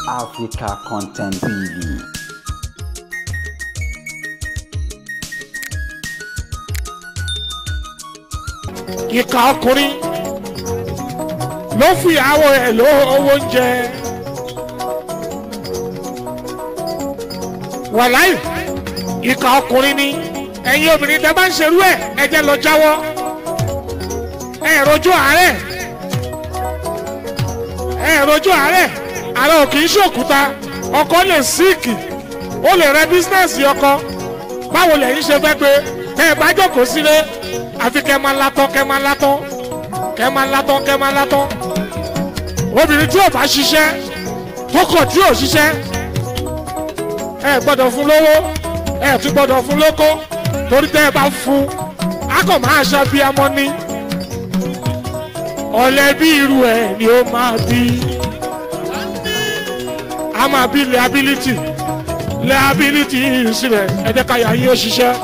Africa Content TV. ìka ọkùnrin ló fi àwọ̀ ẹ̀ ló owó oúnjẹ. wàláì ìka ọkùnrin ni ẹ̀yin obìnrin tẹ́ bá ń ṣerú ẹ̀ ẹ jẹ́ lọ jáwọ́ ẹ̀ rojú àárẹ̀ ẹ̀ rojú àárẹ̀ ààrẹ ò kì í ṣòkúta ọkọ lè síìkì ó lè rẹ bísínẹ́sì ọkọ báwo lẹ́yìn ṣe fẹ́ pé tẹ́ ẹ bá jókòó sílé àfi kẹ́ máa látọ́ kẹ́ máa látọ́ kẹ́ máa látọ́ kẹ́ máa látọ́ obìnrin tí ò bá ṣiṣẹ́ tó kọ̀ tí ò ṣiṣẹ́ ẹ gbọ́dọ̀ fún lówó ẹ tún gbọ́dọ̀ fún lóko torí tẹ́ ẹ bá fún a kò máa ṣe bí amọ́ ní ọ̀lẹ́ bí irú ẹ̀ ni ó máa bí a máa bí liability liability sílẹ̀ ẹ jẹ́ ká yà yín ó ṣiṣẹ́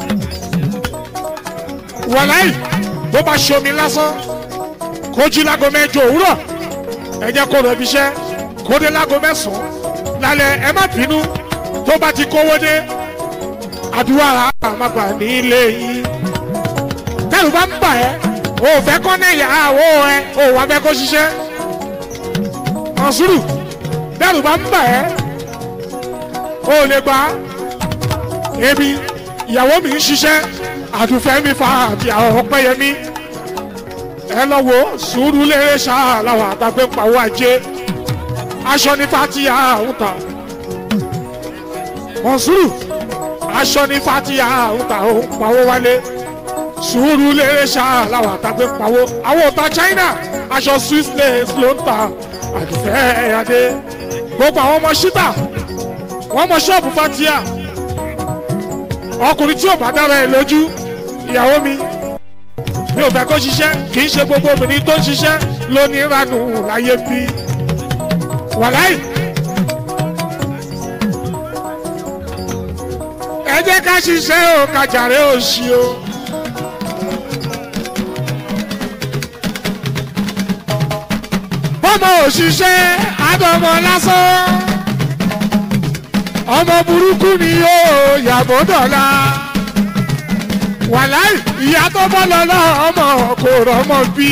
wàláì bó bá ṣomi lásán kó jí lágo mẹ́jọ òwúrọ̀ ẹ jẹ́ kó rẹbi iṣẹ́ kó dé lágo mẹ́sàn-án lálẹ́ ẹ má bínú tó bá ti kówó dé àdúrà àmàgbà nílé yín tẹ́lù bá ń bà ẹ́ o ò fẹ́ kọ́ ní ìyàwó ẹ o ò wá fẹ́ kó ṣiṣẹ́ ọ̀sùrù tẹ́lù bá ń bà ẹ́ o ò lè gbà èmi ìyàwó mi ń ṣiṣẹ́ àdùfẹ́ mi fa àti àwọn ọpẹ́yẹmí ẹ lọ wo sùúrù lérè ṣáà làwọn àtàgbé pàwọ́ ajé aṣọ ní fatiya òǹtà mọ̀nsúrù aṣọ ní fatiya òǹtà pàwọ́ wálé sùúrù lérè ṣáà làwọn àtàgbé pàwọ́ àwọn ọ̀tá china aṣọ swiss lace ló ń ta àdùfẹ́ ẹ̀yàdé gbogbo àwọn ọmọ ṣítà wọ́n mọ ṣọ́ọ̀bù fatiya ọkùnrin tí ò bá dára ẹ lójú ìyàwó mi mi ò fẹ́ kó ṣiṣẹ́ kì í ṣe gbogbo obìnrin tó ń ṣiṣẹ́ ló ní ìranù láyé bí wàláì. ẹ jẹ́ ká ṣiṣẹ́ o kàjàre òṣì o. bọ́mọ òṣìṣẹ́ àdọ́mọ lásán ọmọ burúkú ni yóò yàgò dọ̀la wàláì ìyá tó bọ́ lọ́lọ́ ọmọ kò rọ́mọ bí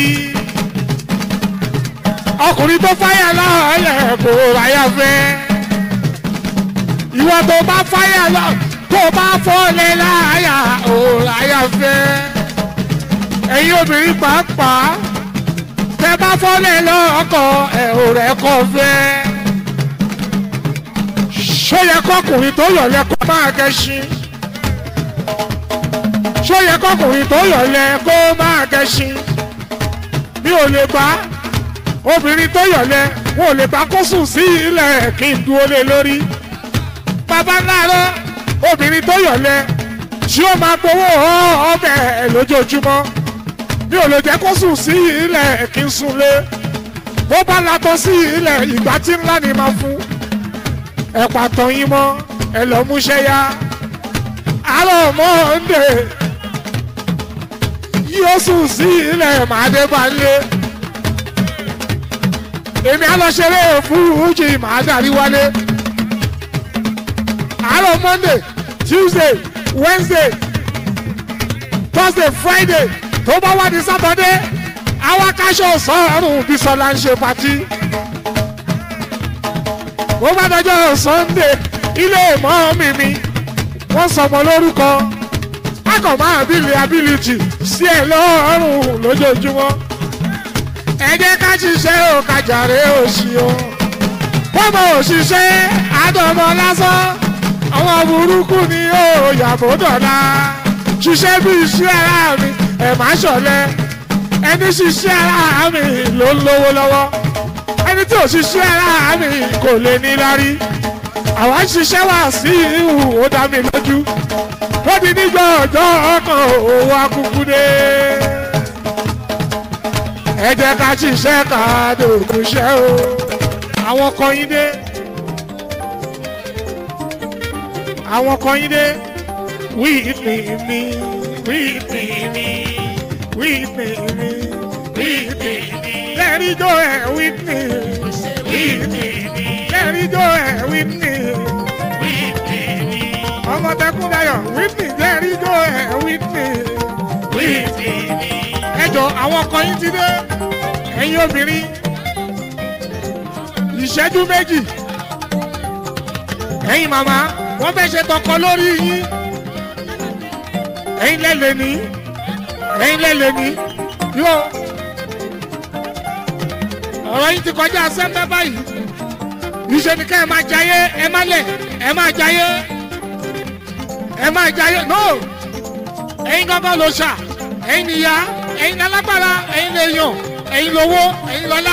ọkùnrin tó fáyà lọ́ọ̀lẹ̀ kò ráyà fẹ́ ìwọ tó bá fáyà lọ tó bá fọ́lẹ̀ láyà ò ráyà fẹ́ ẹ̀yin obìnrin pàápàá tẹ bá fọ́lẹ̀ lọ́ọ̀kọ̀ ẹ̀ ò rẹ̀ kọ́ fẹ́ ṣó yẹ kọkùnrin tó yọ̀lẹ̀ kó máa gẹṣin ṣó yẹ kọkùnrin tó yọ̀lẹ̀ kó máa gẹṣin mi ò lè bá obìnrin tó yọ̀lẹ̀ wọn ò lè bá kó sùn sí ilẹ̀ kí n dúró lé lórí bàbá láàárọ̀ obìnrin tó yọ̀lẹ̀ tí ó máa gbowó ọbẹ̀ lójoojúmọ́ mi ò lè jẹ́ kó sùn sí ilẹ̀ kí n sùn lé bó bá latọ́ sí ilẹ̀ ìgbà tí ńlá ni máa fún ẹ pàtàn yín mọ́ ẹ lọ múṣẹ́ yá àárọ̀ mọ́ndé yóò sùn sí ilẹ̀ màdébálé èmi alọ́ṣeré fújì màá darí wálé àárọ̀ mọ́ndé tuesday wednesday thursday friday tó bá wá ní sátọ́dé àwọn akáṣọ sọ́ọ̀rùn bísọ́lá ń ṣe patí ó bá dọjọ́ sunday ilé ìmọ̀ mi mi wọ́n sọmọ lórúkọ akọ̀mọ́ àbílì ability sí ẹ̀ lọ́rùn lójoojúmọ́ ẹ jẹ́ ká ṣiṣẹ́ ò kájàre òṣì o bọ́mọ òṣìṣẹ́ àdọ́mọ lásán àwọn burúkú ni ó yàgò dọ̀la ṣiṣẹ́ bí iṣẹ́ ara mi ẹ̀ má ṣọ̀lẹ ẹni ṣiṣẹ́ ara mi ló ń lówó lọ́wọ́ ẹni tí ò ṣiṣẹ́ ara mi kò lè ní lárí àwa ń ṣiṣẹ́ wá sí ìhù ó dá mi lójú ó di nígbà ọjọ́ ọkàn òwò akúkú dé ẹ jẹ́ ká ṣiṣẹ́ ká dòkú ṣẹ́ o àwọn kan yín dé àwọn kan yín dé wí ìpè mi wí ìpè mi wí ìpè mi wí ìpè mi lẹ́rìí tó ẹ̀ wí ìpè mi wí ìpè mi lẹ́rìí Whitney ẹjọ àwọn ọkọ yín ti dé ẹ̀yin obìnrin ìṣẹ́jú méjì ẹ̀yin màmá wọ́n fẹ́ ṣe tọkọ lórí yín ẹ̀yin lẹ́lẹ̀ ní ẹ̀yin lẹ́lẹ̀ ní yóò ọ̀rọ̀ yín ti kọjá sẹ́ńtẹ́ báyìí iṣẹ́ ni ká ẹ máa jayé ẹ má lẹ̀ ẹ máa jayé ẹ máa jayé no ẹ̀yin gángan ló ṣà ẹ̀yin nìyá ẹ̀yin lálágbára ẹ̀yin lè yàn ẹ̀yin lówó ẹ̀yin lọ́lá